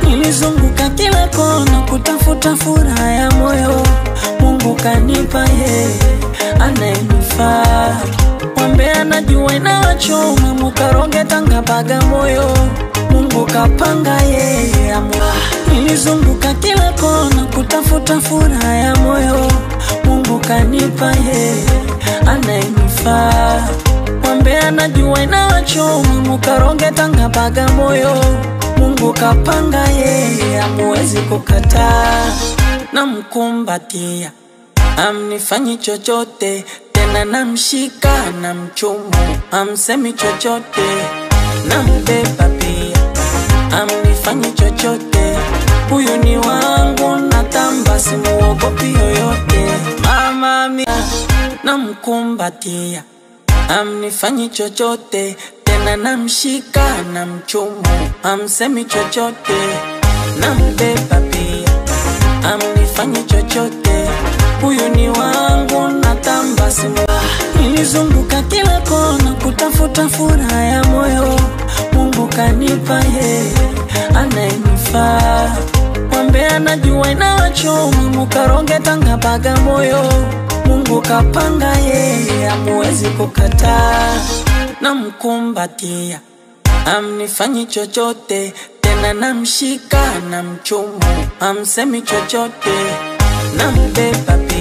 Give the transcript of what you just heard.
nilizunguka kila kona kutafuta furaha ya moyo, Mungu kanipa yeye anayenifaa. Mwambe anajua inawachoma, mukaroge Tanga Bagamoyo, Mungu kapanga yeye amua. Nilizunguka kila kona kutafuta furaha ya moyo, Mungu kanipa yeye anayenifaa. Mwambe anajua inawachoma, mukaroge Tanga Bagamoyo, Mungu kapanga yeye, amuwezi kukataa. Namkumbatia amnifanyi chochote tena, namshika na mchumu, amsemi chochote, nambeba pia, amnifanyi chochote, huyu ni wangu, natamba, simuogopi yoyote, mama mia, namkumbatia amnifanyi chochote tena, namshika na mchumu, amsemi chochote, nambeba pia, amnifanyi chochote, huyu ni wangu, natamba simu. Nilizunguka kila kona kutafuta furaha ya moyo, Mungu kanipa yeye anayenifaa. Mwambe anajua inawachoma, mukaroge Tanga Bagamoyo, Mungu kapanga yeye, amuwezi kukataa. Namkumbatia amnifanyi chochote tena, namshika na mchumu, amsemi chochote, nambeba pia